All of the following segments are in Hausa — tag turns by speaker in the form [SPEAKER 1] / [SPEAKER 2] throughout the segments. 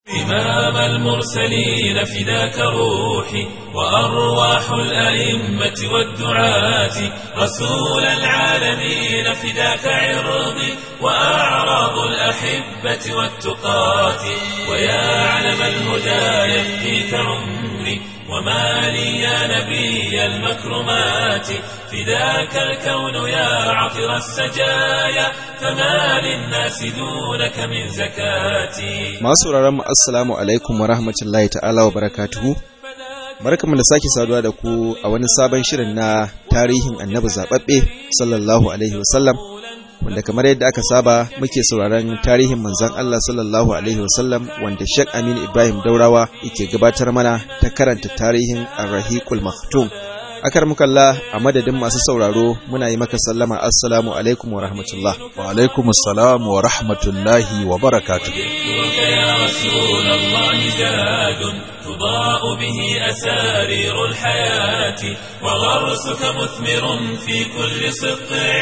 [SPEAKER 1] إمام المرسلين فداك روحي وأرواح الأئمة والدعاة رسول العالمين فداك عرضي وأعراض الأحبة والتقاة ويا علم الهدى يفديك عمري وما لي يا نبي المكرمات فداك الكون يا عطر السجايا فما للناس دونك من زكاتي
[SPEAKER 2] masu sauraron mu assalamu alaikum wa rahmatullahi ta'ala wa barakatuhu barkamu da sake saduwa da ku a wani sabon shirin na tarihin annabi zababbe sallallahu alaihi wasallam wanda kamar yadda aka saba muke sauraron tarihin manzon Allah sallallahu alaihi wasallam wanda Sheikh Aminu Ibrahim Daurawa yake gabatar mana ta karanta tarihin Ar-Rahiqul Maktum akar mukalla a madadin masu sauraro muna yi maka sallama assalamu alaikum wa rahmatullah
[SPEAKER 3] wa alaikum assalam wa rahmatullahi wa barakatuh
[SPEAKER 1] ذكرك يا رسول الله زاد تضاء به أسارير الحياة وغرسك مثمر في كل سطع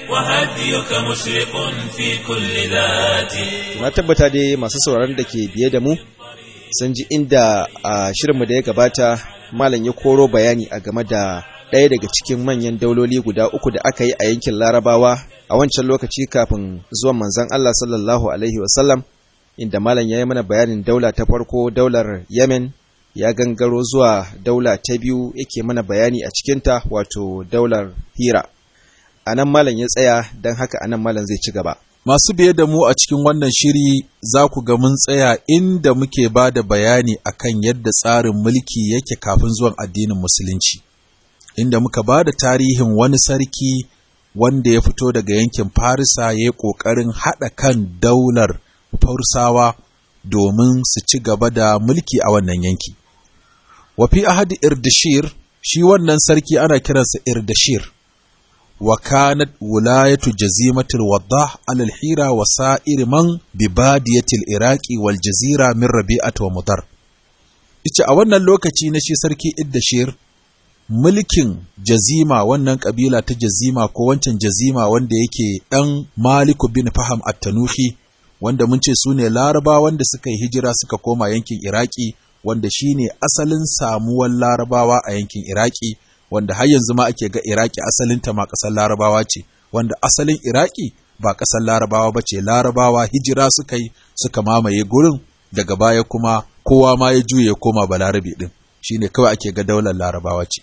[SPEAKER 1] وهديك مشرق في كل ذات
[SPEAKER 2] na tabbata dai masu sauraron da ke biye da mu sun ji inda a shirinmu da ya gabata malam ya koro bayani a game da ɗaya daga cikin manyan dauloli guda uku da aka yi a yankin larabawa a wancan lokaci kafin zuwan manzon Allah sallallahu alaihi wasallam inda malam ya yi mana bayanin daula ta farko daular yemen ya gangaro zuwa daula ta biyu yake mana bayani a cikinta wato daular hira a nan malam ya tsaya don haka a nan malam zai ci gaba
[SPEAKER 3] Masu biye da mu a cikin wannan shiri za ku ga mun tsaya inda muke ba da bayani akan yadda tsarin mulki yake kafin zuwan addinin musulunci, inda muka ba da tarihin wani sarki wanda ya fito daga yankin Farisa ya yi ƙoƙarin haɗa kan daular Farsawa domin su ci gaba da mulki a wannan yanki. Wafi ahadi Irdashir, shi wannan sarki ana kiransa Irdashir. وكانت ولاية جزيمة الوضاح على الحيرة وسائر من ببادية العراق والجزيرة من ربيعة ومضر Ice a wannan lokaci na shi sarki Iddashir mulkin jazima wannan kabila ta jazima ko wancan jazima wanda yake ɗan Maliku bin Faham at-Tanuhi wanda mun ce su ne Laraba wanda suka yi hijira suka koma yankin Iraki wanda shine asalin samuwar Larabawa a yankin Iraki wanda har yanzu ma ake ga Iraki asalinta ma ƙasar Larabawa ce, wanda asalin Iraki ba ƙasar Larabawa ba ce, Larabawa hijira suka yi suka mamaye gurin daga baya kuma kowa ma ya juye koma Balarabe ɗin, shi ne kawai ake ga daular Larabawa ce.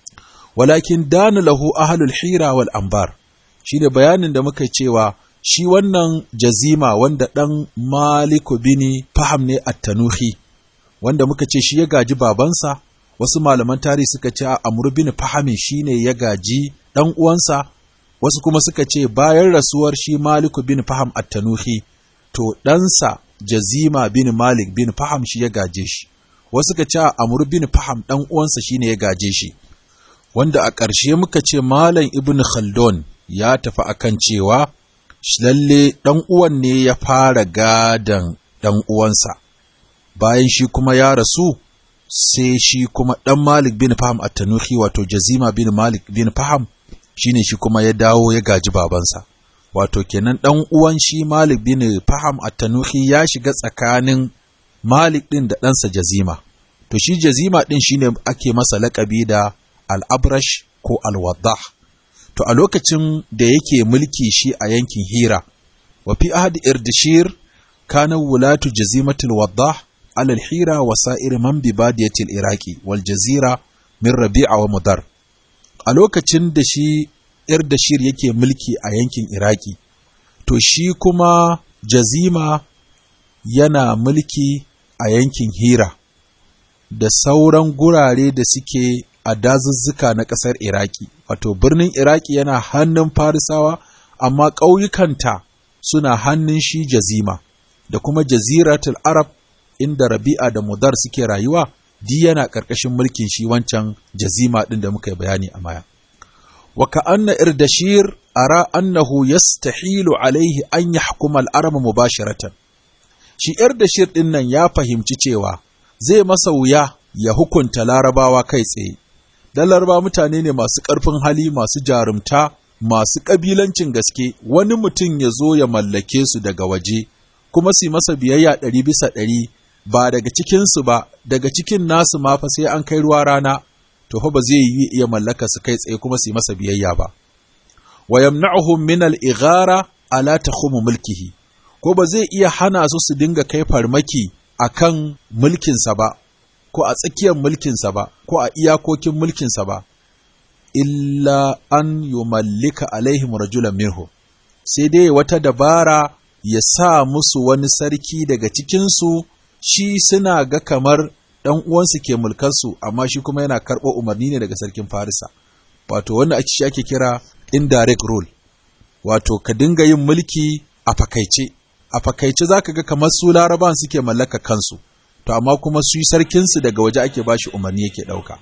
[SPEAKER 3] Walakin danu lahu ahalul hira wal ambar, shi ne bayanin da muka cewa shi wannan jazima wanda ɗan Maliku bini faham ne at-Tanuhi, wanda muka ce shi ya gaji babansa, wasu malaman tarihi suka ce Amr bin Fahami shine ya gaji dan uwansa wasu kuma suka ce bayan rasuwar shi Malik bin Faham at-Tanuhi to ɗansa Jazima bin Malik bin Faham shi ya gaje shi wasu suka ce Amr bin Faham dan uwansa shine ya gaje shi wanda a ƙarshe muka ce Malam Ibn Khaldun ya tafi akan cewa lalle dan uwan ne ya fara gadan dan uwansa bayan shi kuma ya rasu sai shi kuma ɗan Malik bin Faham a Tanuhi wato Jazima bin Malik bin Faham shine shi kuma ya dawo ya gaji babansa. Wato kenan ɗan uwan shi Malik bin Faham a Tanuhi ya shiga tsakanin Malik ɗin da ɗansa Jazima. To shi Jazima ɗin shine ake masa laƙabi da Al-Abrash ko Al-Waddah. To a lokacin da yake mulki shi a yankin Hira, wa fi ahad Irdishir kana wulatu Jazimatul Waddah على الحيرة وسائر من ببادية العراق والجزيرة من ربيع ومدر a lokacin da shi Irdashir yake mulki a yankin Iraki to shi kuma Jazima yana mulki a yankin Hira da sauran gurare da suke a dazuzzuka na ƙasar Iraki wato birnin Iraki yana hannun Farisawa amma ƙauyukanta suna hannun shi Jazima da kuma Jaziratul Arab inda Rabi'a da Mudar suke rayuwa, di yana ƙarƙashin mulkin shi wancan jazima ɗin da muka yi bayani a maya. Wa ka'anna Irdashir ara annahu yastahilu alaihi an yahkuma al-arab mubashiratan. Shi Irdashir ɗin nan ya fahimci cewa zai masa wuya ya hukunta Larabawa kai tsaye. Dan Laraba mutane ne masu ƙarfin hali, masu jarumta, masu ƙabilancin gaske, wani mutum ya zo ya mallake su daga waje, kuma su masa biyayya ɗari bisa ɗari ba daga cikinsu ba daga cikin nasu ma fa sai an kai ruwa rana to fa ba zai yi iya mallaka su kai tsaye kuma su yi masa biyayya ba wa yamna'uhum min al-ighara ala takhum mulkihi ko ba zai iya hana su su dinga kai farmaki akan mulkinsa ba ko a tsakiyar mulkinsa ba ko a iyakokin mulkinsa ba illa an yumallika alaihim rajulan minhu sai dai wata dabara ya sa musu wani sarki daga cikinsu shi suna ga kamar ɗan uwansu ke mulkarsu amma shi kuma yana karɓo umarni ne daga sarkin Farisa wato wanda ake shi ake kira indirect rule wato ka dinga yin mulki a fakaice a fakaice zaka ga kamar su laraban suke mallaka kansu to amma kuma su sarkinsu daga waje ake bashi umarni yake ɗauka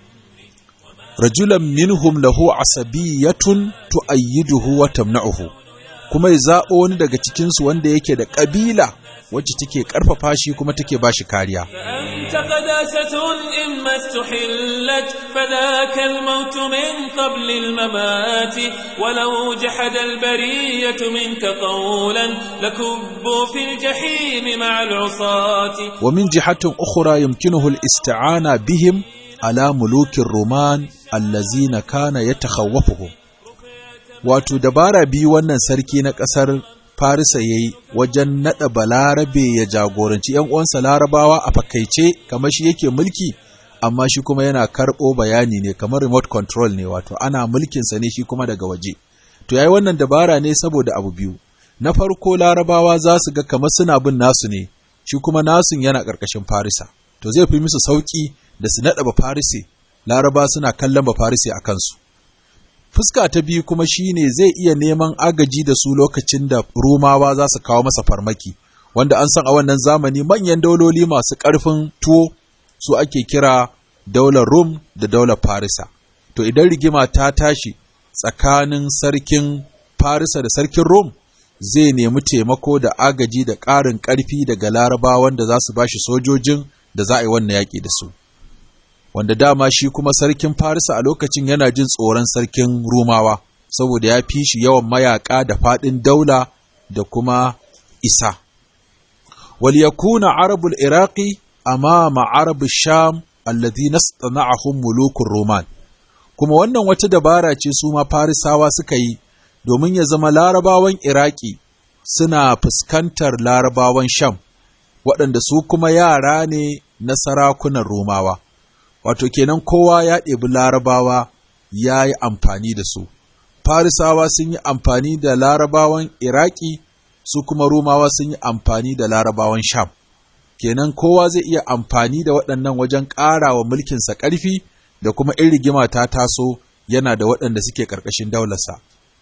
[SPEAKER 3] rajulan minhum lahu asabiyatun tu'ayyiduhu wa tamna'uhu kuma ya zaɓo wani daga cikinsu wanda yake da ƙabila wacce take ƙarfafa shi kuma take ba shi kariya.
[SPEAKER 1] فأنت قداسة إما استحلت فذاك الموت من قبل الممات ولو جحد البرية منك قولا لكبوا في الجحيم مع العصاة
[SPEAKER 3] ومن جهة أخرى يمكنه الاستعانة بهم على ملوك الرومان الذين كان يتخوفهم wato dabara biyu wannan sarki na ƙasar Farisa ya yi wajen naɗa balarabe ya jagoranci ‘yan uwansa larabawa a fakaice kamar shi yake mulki, amma shi kuma yana karɓo bayani ne kamar remote control ne wato ana mulkinsa ne shi kuma daga waje. To ya yi wannan dabara ne saboda abu biyu. Na farko larabawa za su ga kamar suna bin nasu ne, shi kuma nasun yana ƙarƙashin Farisa. To zai fi musu sauƙi da su naɗa ba Farise, laraba suna kallon ba Farise a kansu. fuska ta biyu kuma shine zai iya neman agaji da su lokacin da Rumawa za su kawo masa farmaki wanda an san a wannan zamani manyan dauloli masu ƙarfin tuwo su ake kira daular Rum da daular Farisa to idan rigima ta tashi tsakanin sarkin Farisa da sarkin Rum zai nemi taimako da agaji da ƙarin ƙarfi daga Larabawan da za su bashi sojojin da za a yi wannan yaƙi da su wanda dama shi kuma sarkin Farisa a lokacin yana jin tsoron sarkin Rumawa, saboda ya fi shi yawan mayaƙa da faɗin daula da kuma isa. Wal yakuna arabul Iraqi amama arabul Sham alladhi nastana'ahum mulukun Roman. Kuma wannan wata dabara ce su ma Farisawa suka yi domin ya zama larabawan Iraki suna fuskantar larabawan Sham, waɗanda su kuma yara ne na sarakunan Romawa. wato kenan kowa ya ɗebi larabawa ya yi amfani da su farisawa sun yi amfani da larabawan iraki su kuma rumawa sun yi amfani da larabawan sham kenan kowa zai iya amfani da waɗannan wajen ƙara wa mulkinsa ƙarfi da kuma in rigima ta taso yana da waɗanda suke ƙarƙashin daularsa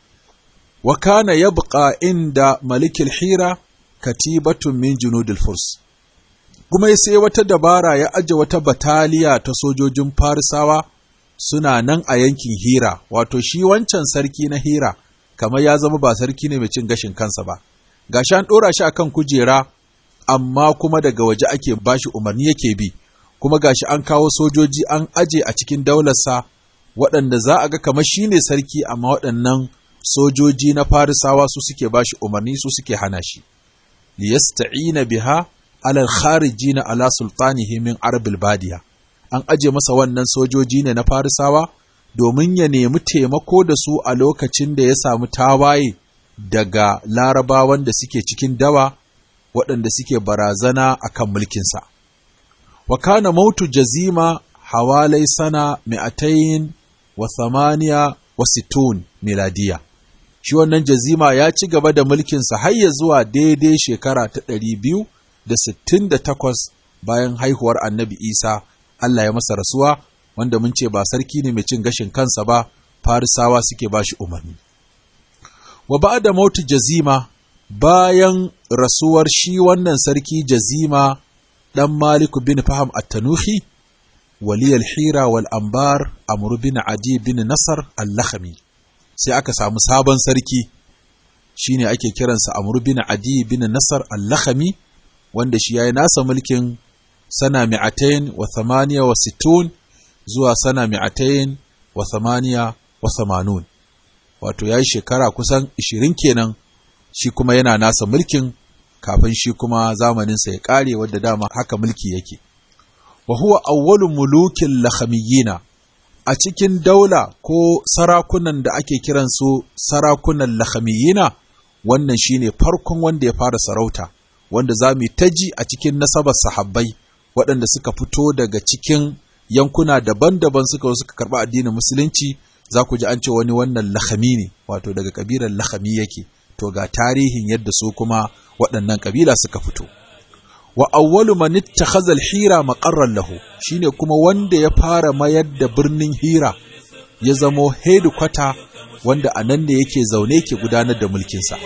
[SPEAKER 3] wa kana yabqa inda malikil hira katibatun min junudil furs kuma sai wata dabara ya aje wata bataliya ta sojojin farisawa suna nan a yankin hira wato shi wancan sarki na hira kamar ya zama ba sarki ne mai cin gashin kansa ba gashi an ɗora shi akan kujera amma kuma daga waje ake bashi umarni yake bi kuma gashi an kawo sojoji an aje a cikin daularsa waɗanda za a ga kamar shi ne sarki amma waɗannan sojoji na farisawa su suke bashi umarni su suke hana shi liyasta'ina biha alal kharijina ala sultanihi min arabil badiya an aje masa wannan sojoji ne na farisawa domin ya nemi taimako da su a lokacin da ya samu tawaye daga larabawan da suke cikin dawa waɗanda suke barazana a kan mulkinsa. Wa kana mautu jazima hawalai sana mi'atayin wa samaniya wa situn miladiya. Shi wannan jazima ya ci gaba da mulkinsa har ya zuwa daidai shekara ta ɗari biyu da sittin da takwas bayan haihuwar annabi Isa Allah ya masa rasuwa wanda mun ce ba sarki ne mai cin gashin kansa ba farisawa suke ba shi umarni. Wa ba da mautu jazima bayan rasuwar shi wannan sarki jazima ɗan Maliku bin Faham at-Tanuhi waliyal hira wal ambar Amr bin Adi bin Nasar al-Lakhmi sai aka samu sabon sarki shine ake kiransa Amr bin Adi bin Nasar al-Lakhmi wanda shi yayi nasa mulkin sana mi'atain wa thamaniya wa sittun zuwa sana mi'atain wa thamaniya wa thamanun wato yayi shekara kusan 20 kenan shi kuma yana nasa mulkin kafin shi kuma zamaninsa ya ƙare wadda dama haka mulki yake. Wa huwa awwalu mulukin lakhamiyina a cikin daula ko sarakunan da ake kiransu sarakunan lakhamiyina wannan shine farkon wanda ya fara sarauta wanda za mu ta ji a cikin nasabar sahabbai waɗanda suka fito daga cikin yankuna daban-daban suka suka karɓi addinin musulunci za ku ji an ce wani wannan lakhami ne wato daga kabilar lakhami yake to ga tarihin yadda su kuma waɗannan kabila suka fito wa awwalu man ittakhadha al-hira maqarran lahu shine kuma wanda ya fara mayar da birnin hira ya zamo headquarter wanda a nan ne yake zaune ke gudanar da mulkinsa.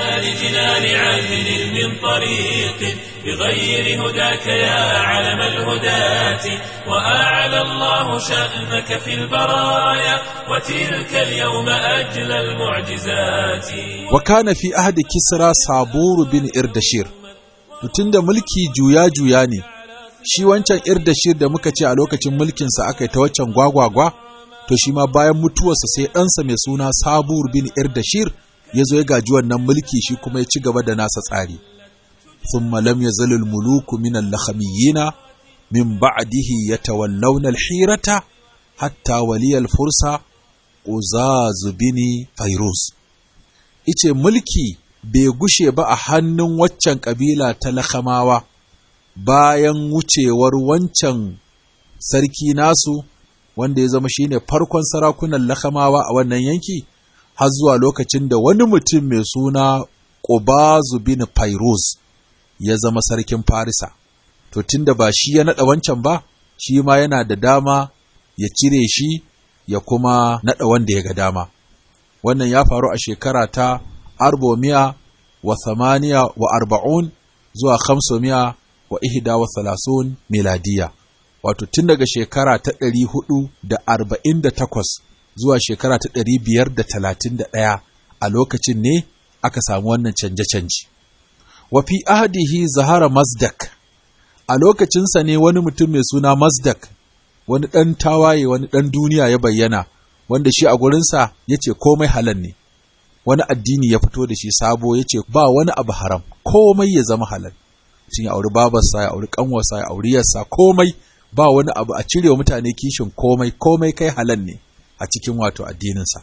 [SPEAKER 1] بغير هداك يا علم الهداة وأعلى الله شأنك في البرايا وتلك اليوم أجل المعجزات
[SPEAKER 3] وكان في أحد كسرى صابور بن إردشير tunda mulki juya-juya ne shi wancan irdashir da muka ce a lokacin mulkinsa aka yi ta waccan gwagwagwa to shi ma bayan mutuwarsa sai ɗansa mai suna sabur bin irdashir ya zo ya gaji wannan mulki shi kuma ya ci gaba da nasa tsari thumma lam yazal al muluku min al lakhamiyina min ba'dihi yatawallawna al hirata hatta waliya al fursa uzaz bin fairuz ice mulki bai gushe ba a hannun waccan kabila ta lakhamawa bayan wucewar wancan sarki nasu wanda ya zama shine farkon sarakunan lakamawa a wannan yanki har zuwa lokacin da wani mutum mai suna Qubazu bin Fairuz ya zama sarkin Farisa to tunda ba shi ya nada wancan ba shi ma yana da dama ya cire shi ya kuma nada wanda ya ga dama wannan ya faru a shekara ta arbomiya wa thamaniya wa arba'un zuwa khamsomiya wa ihda wa thalathun miladiya wato tun daga shekara ta ɗari hudu da arba'in da takwas zuwa shekara ta ɗari biyar da talatin da ɗaya a lokacin ne aka samu wannan canje-canje. Wa fi ahadihi zahara Mazdak, a lokacinsa ne wani mutum mai suna Mazdak, wani ɗan tawaye wani ɗan duniya ya bayyana, wanda shi a gurinsa ya ce komai halal ne. Wani addini ya fito da shi sabo ya ce ba wani abu haram, komai ya zama halal. Cin ya auri babarsa, ya auri ƙanwarsa, ya auri yarsa, komai ba wani abu a cire wa mutane kishin komai komai kai halal ne a cikin wato addininsa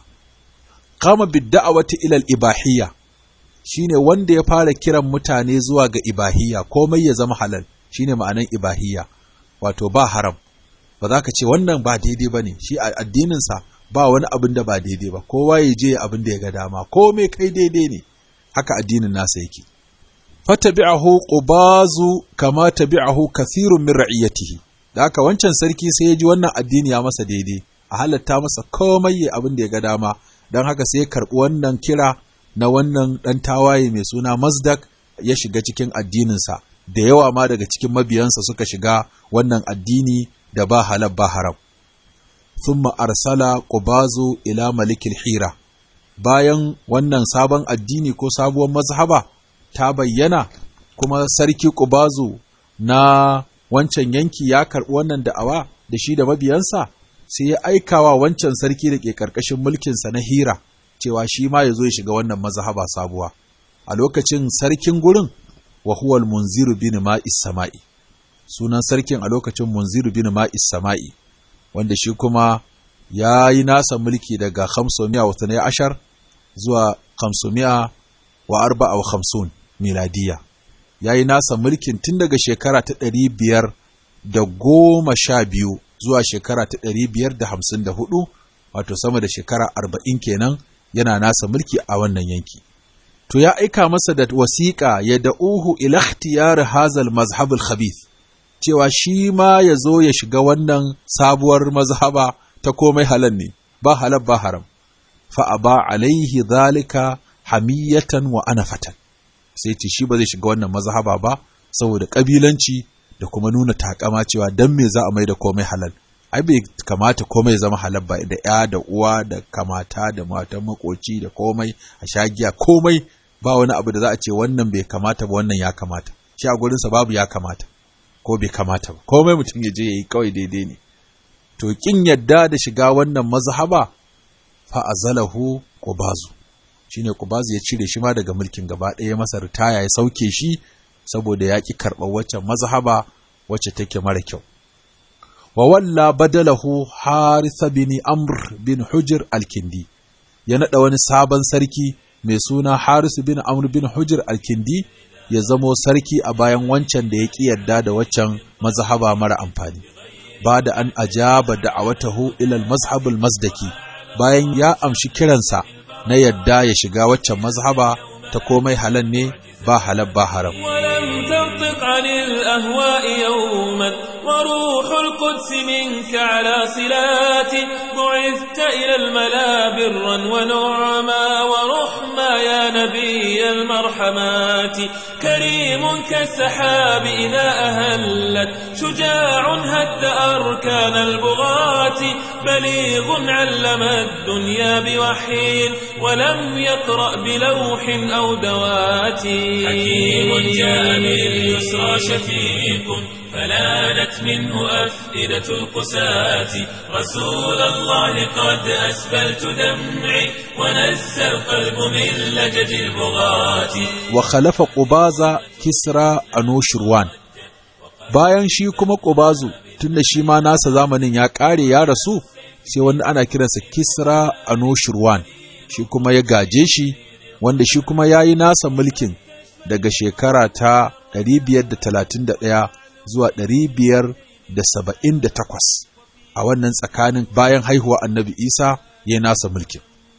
[SPEAKER 3] kama bidda'awati ilal ibahiyya shine wanda ya fara kiran mutane zuwa ga ibahiyya komai ya zama halal shine ma'anan ibahiyya wato ba haram ba za ka ce wannan ba daidai ba ne shi a addininsa ba wani abin da ba daidai ba kowa ya je abin da ya ga dama komai kai daidai ne haka addinin nasa yake fatabi'ahu qubazu kama tabi'ahu kathirun min ra'iyatihi da haka wancan sarki sai ya ji wannan addini ya masa daidai a halatta masa komai ya abin da ya ga dama don haka sai ya karɓi wannan kira na wannan ɗan tawaye mai suna mazdak ya shiga cikin addininsa da yawa ma daga cikin mabiyansa suka shiga wannan addini da ba halal ba haram thumma arsala qubazu ila malikil hira bayan wannan sabon addini ko sabuwar mazhaba ta bayyana kuma sarki qubazu na wancan yanki ya karɓi wannan da'awa da shi da mabiyansa sai ya aikawa wancan sarki da ke ƙarƙashin mulkinsa na hira cewa shi ma ya zo ya shiga wannan mazhaba sabuwa a lokacin sarkin gurin wa huwa munziru bin ma'is sama'i sunan sarkin a lokacin munziru bin ma'is sama'i wanda shi kuma ya yi nasa mulki daga khamsumiya wa tanai ashar zuwa khamsumiya wa arba'a wa khamsun miladiya ya yi nasa mulkin tun daga shekara ta ɗari biyar da goma sha biyu zuwa shekara ta ɗari biyar da hamsin da hudu wato sama da shekara arba'in kenan yana nasa mulki a wannan yanki to ya aika masa da wasiƙa ya da'uhu ila ikhtiyar hazal mazhabul khabith cewa shi ma ya zo ya shiga wannan sabuwar mazhaba ta komai halal ne ba halal ba haram fa aba alaihi zalika hamiyatan wa anafatan sai ce shi ba zai shiga wannan mazhaba ba saboda kabilanci da kuma nuna takama cewa dan me za a mai da komai halal ai bai kamata komai ya zama halal ba da ya da uwa da kamata da matan makoci da komai a shagiya komai ba wani abu da za a ce wannan bai kamata ba wannan ya kamata shi a gurinsa babu ya kamata ko bai kamata ba komai mutum ya je ya yi kawai daidai ne to kin yadda da shiga wannan mazhaba fa azalahu qubazu shine Qubazu ya cire shi ma daga mulkin gaba ɗaya masa ritaya ya sauke shi saboda ya ƙi karɓar waccan mazhaba wacce take mara kyau wa walla badalahu Harith bin Amr bin Hujr al-Kindi ya nada wani sabon sarki mai suna Harith bin Amr bin Hujr al-Kindi ya zamo sarki a bayan wancan da ya ƙi yarda da waccan mazhaba mara amfani ba da an ajaba da'awatahu ila al-mazhab al-mazdaki bayan ya amshi kiransa na yadda ya shiga waccan mazhaba ta komai halal ne ba halal ba haram
[SPEAKER 1] ولم تنطق عن الأهواء يوما وروح القدس منك على صلات بعثت إلى الملا برا ونعما ورحما يا نبي المرحمات كريم كالسحاب إذا أهلت شجاع هد أركان البغاة بليغ علم الدنيا بوحي ولم يقرأ بلوح أو دوات حكيم جاء باليسرى شفيق فلانت منه أفئدة القساة رسول الله قد أسبلت دمعي ونزى القلب من لجج البغاة
[SPEAKER 3] wa khalafa Qubaza Kisra Anushirwan bayan shi kuma Qubazu tunda shi ma nasa zamanin ya kare ya rasu sai wani ana kiransa Kisra Anushirwan shi kuma ya gaje shi wanda shi kuma yayi nasa mulkin daga shekara ta 531 zuwa 578 a wannan tsakanin bayan haihuwa Annabi Isa ya nasa mulkin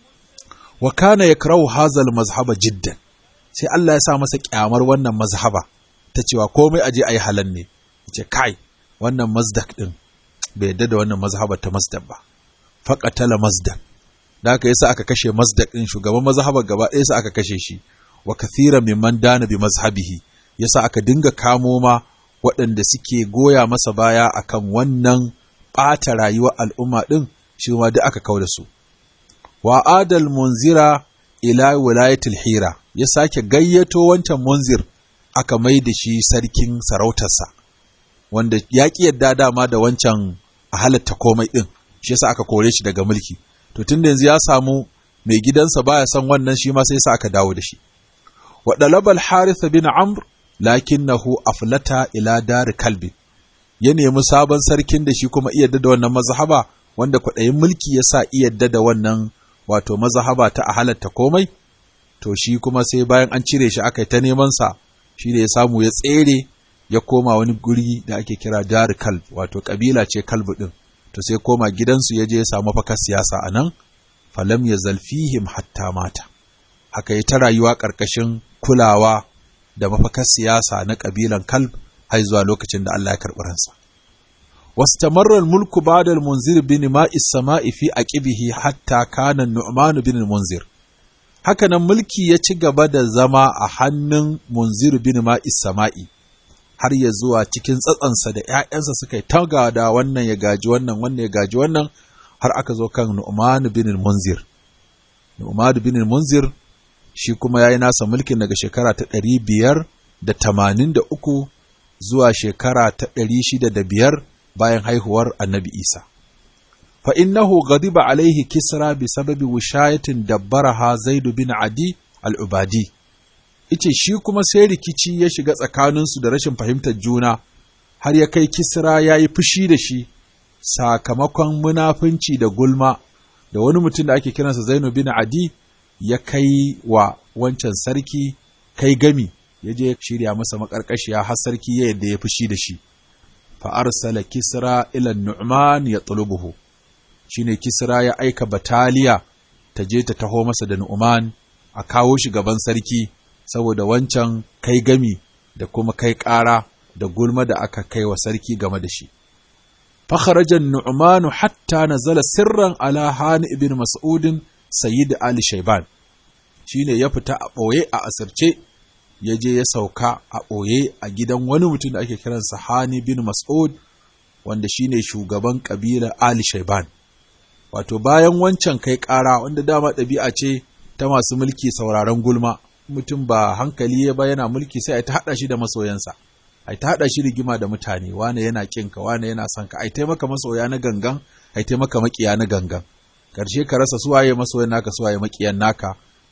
[SPEAKER 3] wa kana yakrahu hazal mazhaba jiddan sai Allah ya sa masa kyamar wannan mazhaba ta cewa komai aje ayi halal ne yace kai wannan mazdak din bai yadda da wannan mazhaba ta mazdak ba faqatala mazdak da haka yasa aka kashe mazdak din shugaban mazhaba gaba ɗaya yasa aka kashe shi wa kathira mimman dana bi mazhabihi yasa aka dinga kamo ma waɗanda suke goya masa baya akan wannan ɓata rayuwar al'umma din shi ma duk aka kauda su wa adal munzira ila wilayatul hira ya sake gayyato wancan munzir aka mai da shi sarkin sarautarsa wanda ya ƙi yadda dama da wancan a halatta komai ɗin shi yasa aka kore shi daga mulki to tun da yanzu ya samu mai gidansa baya son wannan shi ma sai sa aka dawo da shi wa dalabal harith bin amr lakinnahu aflata ila dar kalbi ya nemi sabon sarkin da shi kuma iya da wannan mazhaba wanda kwaɗayin mulki ya sa iya da wannan wato mazhaba ta a halatta komai to shi kuma sai bayan an cire shi aka yi ta neman sa shi da ya samu ya tsere ya koma wani guri da ake kira dar kalb wato kabila ce kalbu din to sai koma gidansu ya je ya samu fakar siyasa a nan falam ya zalfihim hatta mata haka yi ta rayuwa ƙarƙashin kulawa da mafakar siyasa na ƙabilan kalb har zuwa lokacin da Allah ya karɓi ransa واستمر الملك بعد المنذر بن ماء السماء في عقبه حتى كان النعمان بن المنذر hakanan mulki ya ci gaba da zama a hannun munzir bin ma'is sama'i har ya zuwa cikin tsatsansa da ‘ya'yansa suka yi taga da wannan ya gaji wannan wannan ya gaji wannan har aka zo kan nu'man bin munzir nu'man bin munzir shi kuma ya yi nasa mulkin daga shekara ta ɗari biyar da tamanin da uku zuwa shekara ta ɗari shida da biyar bayan haihuwar annabi Isa. Fa innahu ghadiba alaihi kisra bi sababi wishayatin dabbaraha Zaidu bin Adi al-Ubadi. Ice shi kuma sai rikici ya shiga tsakaninsu da rashin fahimtar juna, har ya kai kisra ya yi fushi da shi sakamakon munafunci da gulma da wani mutum da ake kiransa Zainu bin Adi ya kai wa wancan sarki kai gami ya je shirya masa makarkashiya har sarki ya yadda ya fushi da shi. fa'arsala kisra ilan nu'man ya tsulubuhu shi ne kisra ya aika bataliya ta je ta taho masa da nu'man a kawo shi gaban sarki saboda wancan kai gami da kuma kai ƙara da gulma da aka kai wa sarki game da shi fakharajan nu'manu hatta nazala sirran ala hani ibn mas'udin sayyid ali shaiban shine ya fita a ɓoye a asirce ya je ya sauka a ɓoye a gidan wani mutum da ake kiransa Hani bin Mas'ud wanda shine shugaban ƙabilar Ali Shaiban. Wato bayan wancan kai ƙara wanda dama ɗabi'a ce ta masu mulki sauraron gulma mutum ba hankali ya ba yana mulki sai a ta haɗa shi da masoyansa. A ta haɗa shi rigima da mutane wane yana ƙinka wane yana son ka a taimaka masoya na gangan a taimaka maƙiya na gangan. Karshe ka rasa suwaye masoyan naka suwaye maƙiyan naka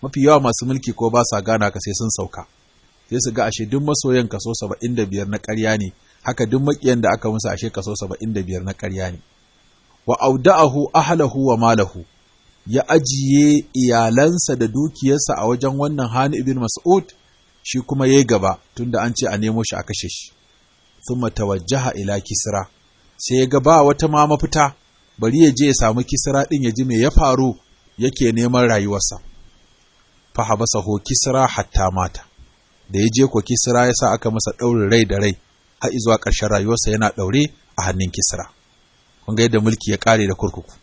[SPEAKER 3] mafi yawa masu mulki ko ba sa gana ka sai sun sauka sai su ga ashe duk masoyan kaso saba'in da biyar na ƙarya ne haka duk maƙiyan da aka musu ashe kaso saba'in da biyar na ƙarya ne wa auda'ahu ahlahu wa malahu ya ajiye iyalansa da dukiyarsa a wajen wannan hani ibn mas'ud shi kuma yayi gaba tunda an ce a nemo shi a kashe shi thumma tawajjaha ila kisra sai ya ga ba wata ma mafita bari ya je ya samu kisra din ya ji me ya faru yake neman rayuwarsa fa habasahu kisra hatta mata da ya je ko kisra ya sa aka masa ɗaurin rai da rai har zuwa ƙarshen rayuwarsa yana ɗaure a hannun kisra kun ga yadda mulki ya ƙare da kurkuku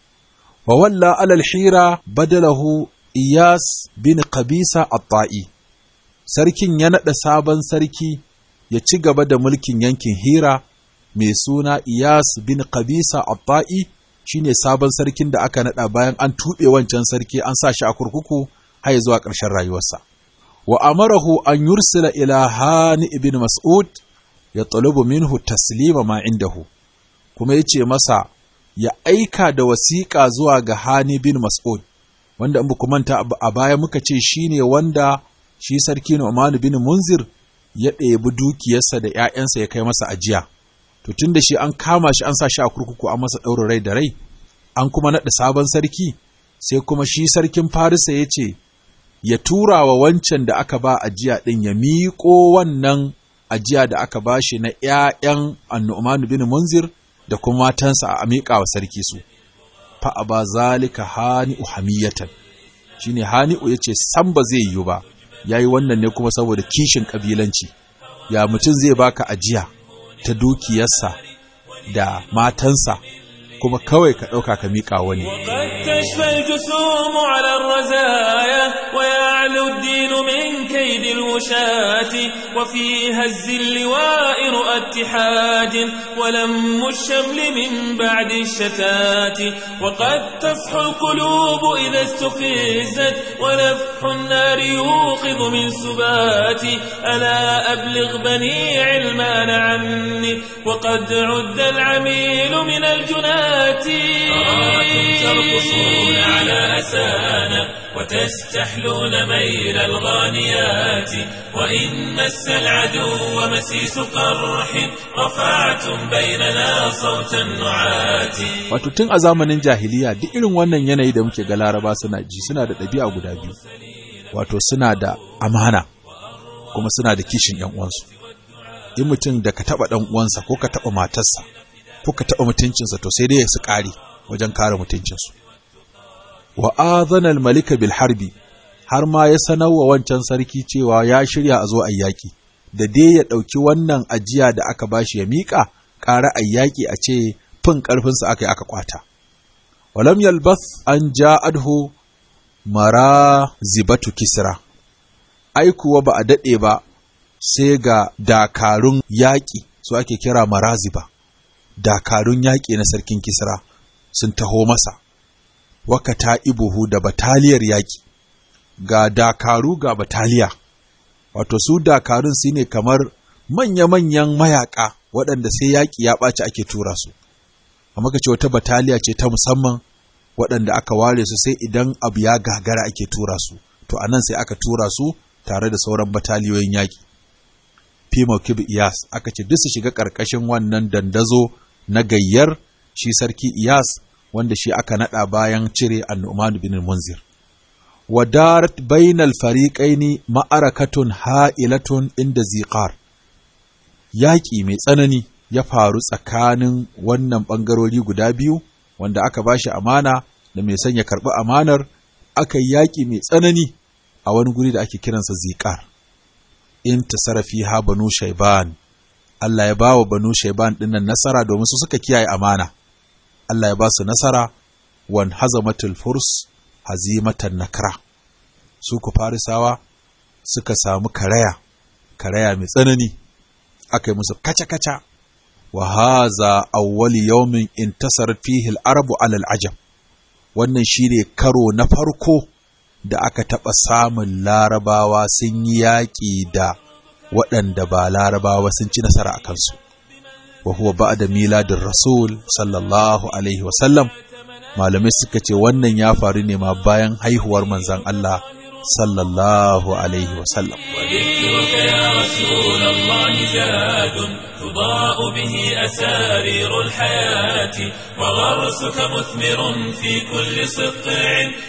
[SPEAKER 3] wa walla alal hira badalahu iyas bin qabisa at-ta'i sarkin ya naɗa sabon sarki ya ci gaba da mulkin yankin hira mai suna iyas bin qabisa at-ta'i shine sabon sarkin da aka naɗa bayan an tuɓe wancan sarki an sa shi a kurkuku har zuwa ƙarshen rayuwarsa wa amarahu an yursila ila hani ibn mas'ud ya talubu minhu taslima ma indahu kuma yace masa ya aika da wasiƙa zuwa ga hani bin mas'ud wanda in ku manta a baya muka ce shine wanda shi sarki Nu'man bin Munzir ya ɗebi dukiyarsa da ‘ya'yansa ya kai masa ajiya to tun da shi an kama shi an sa shi a kurkuku an masa ɗaurin rai da rai an kuma naɗa sabon sarki sai kuma shi sarkin Farisa ya ce ya tura wa wancan da aka ba ajiya ɗin ya miƙo wannan ajiya da aka ba shi na ‘ya'yan annu'manu bin munzir da kuma matansa a miƙa wa sarki su fa a ba zalika hani'u hamiyatan shi ne hani'u ya ce san ba zai yiwu ba ya yi wannan ne kuma saboda kishin ƙabilanci ya mutum zai baka ajiya ta dukiyarsa da matansa kuma kawai ka ɗauka ka miƙa wani.
[SPEAKER 1] وقد تشفى الجسوم على الرزايا ويعلو الدين من كيد الوشاة وفي هز اللواء رؤى اتحاد ولم الشمل من بعد الشتات وقد تصحو القلوب إذا استفزت ونفح النار يوقظ من سبات ألا أبلغ بني علمان عني وقد عد العميل من الجنات أراكم ترقصون على أسانا وتستحلون ميل الغانيات وإن مس العدو مسيس قرح رفعتم بيننا صوت النعات
[SPEAKER 3] Wato tun a zamanin jahiliya duk irin wannan yanayi da muke ga laraba suna ji suna da ɗabi'a guda biyu. Wato suna da amana kuma suna da kishin ‘yan uwansu. In mutum da ka taɓa ɗan uwansa ko ka taɓa matarsa ko ka taɓa mutuncinsa to sai dai su ƙare wajen kare mutuncinsu. Wa azanal malika bil harbi har ma ya sanar wa wancan sarki cewa ya shirya a zo a yaƙi, da dai ya ɗauki wannan ajiya da aka bashi ya miƙa ƙara a yaƙi a ce fin ƙarfinsa aka yi aka ƙwata. Walam yalbas an ja adhu mara zibatu kisra, ai kuwa ba a daɗe ba sai ga dakarun yaƙi su ake kira maraziba. dakarun yaƙi na sarkin Kisra sun taho masa, wakata ibuhu da bataliyar yaƙi, ga dakaru ga bataliya, wato su dakarun su ne kamar manya-manyan mayaƙa waɗanda sai yaƙi ya ɓaci ake tura su, amma ka ce wata bataliya ce ta musamman waɗanda aka ware su sai idan abu ya gagara ake tura su, to a nan sai aka tura su tare da sauran bataliyoyin yaƙi. Fimo Kib Iyas aka ce duk su shiga ƙarƙashin wannan dandazo na gayyar shi sarki Iyas wanda shi aka nada bayan cire An-Nu'man bin Munzir. Wadarat bainal fariqaini ma'arakatun ha'ilatun inda ziqar. Yaƙi mai tsanani ya faru tsakanin wannan ɓangarori guda biyu wanda aka bashi amana da mai son ya karɓi amanar aka yi yaƙi mai tsanani a wani guri da ake kiransa ziqar. In tasarafi ha banu shaiban Allah ya ba wa banu Shaiban dinnan nasara domin su suka kiyaye amana. Allah ya ba su nasara wan hazamatul furs hazimatan nakra. Su ku farisawa suka samu karaya, karaya mai tsanani, aka yi musu kaca-kaca. Wa haza awwali yawmin intasar fihi al-arabu alal ajam. Wannan shine karo na farko da aka taɓa samun larabawa sun yi yaƙi da waɗanda ba larabawa sun ci nasara a kansu wa huwa ba'da miladin rasul sallallahu alaihi wasallam malamai suka ce wannan ya faru ne ma bayan haihuwar manzan Allah sallallahu alaihi wasallam
[SPEAKER 1] وذكرك يا رسول الله زاد تضاء به أسارير الحياة وغرسك مثمر في كل سطع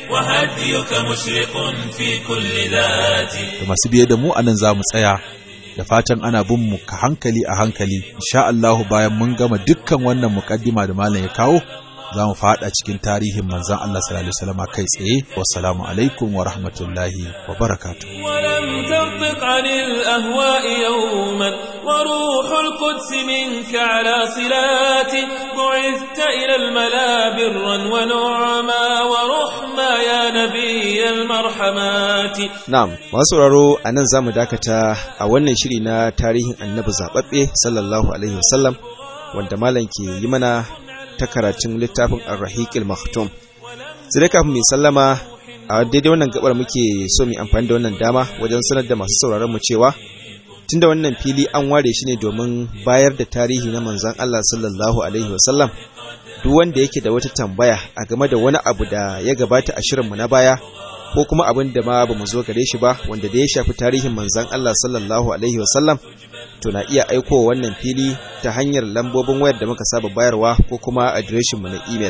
[SPEAKER 1] وهديك مشرق في كل ذات
[SPEAKER 3] da masu biye da mu anan za mu tsaya da fatan ana bin mu ka hankali a hankali insha Allah bayan mun gama dukkan wannan mukaddima da malam ya kawo za mu fada cikin tarihin manzon Allah sallallahu alaihi wasallam kai tsaye wassalamu alaikum wa rahmatullahi wa barakatuh
[SPEAKER 1] ولم تنطق عن الأهواء يوما وروح القدس منك على صلات بعثت إلى الملا برا ونعما ورحما يا نبي المرحمات
[SPEAKER 2] Na'am, masu sauraro a nan za mu dakata a wannan shiri na tarihin annabi zaɓaɓɓe sallallahu Alaihi wasallam wanda malam ke yi mana ta karatun littafin Ar-Rahiqil Maktum. Sai dai kafin mai sallama a daidai wannan gabar muke so mu amfani da wannan dama wajen sanar da masu sauraron mu cewa tunda wannan fili an ware shi ne domin bayar da tarihi na manzon Allah sallallahu alaihi wasallam duk wanda yake da wata tambaya a game da wani abu da ya gabata a shirinmu na baya ko kuma abin da ma ba mu zo gare shi ba wanda da ya shafi tarihin manzan Allah sallallahu alaihi wasallam to na iya aiko wannan fili ta hanyar lambobin wayar da muka saba bayarwa ko kuma adireshin mu na email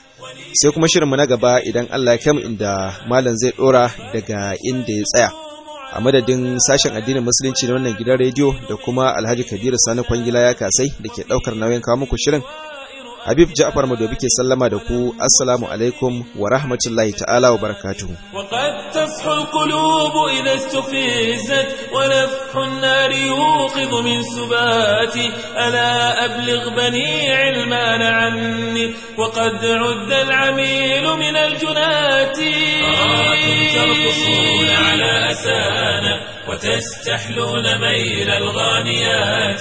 [SPEAKER 2] sai kuma shirin mu na gaba idan Allah ya kai inda malam zai dora daga inda ya tsaya a madadin sashen addinin musulunci na wannan gidan rediyo da kuma Alhaji Kabiru Sani Kwangila ya kasai da ke daukar nauyin kawo muku shirin Habib Ja'far Madobi ke sallama da ku assalamu alaikum wa rahmatullahi ta'ala wa barakatuhu
[SPEAKER 1] وقد تصحو القلوب إذا استفزت ونفح النار يوقظ من سباتي ألا أبلغ بني علمان عني وقد عد العميل من الجنات أراكم ترقصون على أسانا وتستحلون ميل الغانيات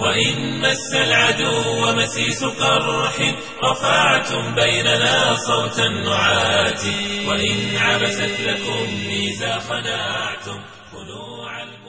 [SPEAKER 1] وإن مس العدو مسيس قرح رفعتم بيننا صوت النعات وإن عبست لكم ميزا خناعتم خنوع الم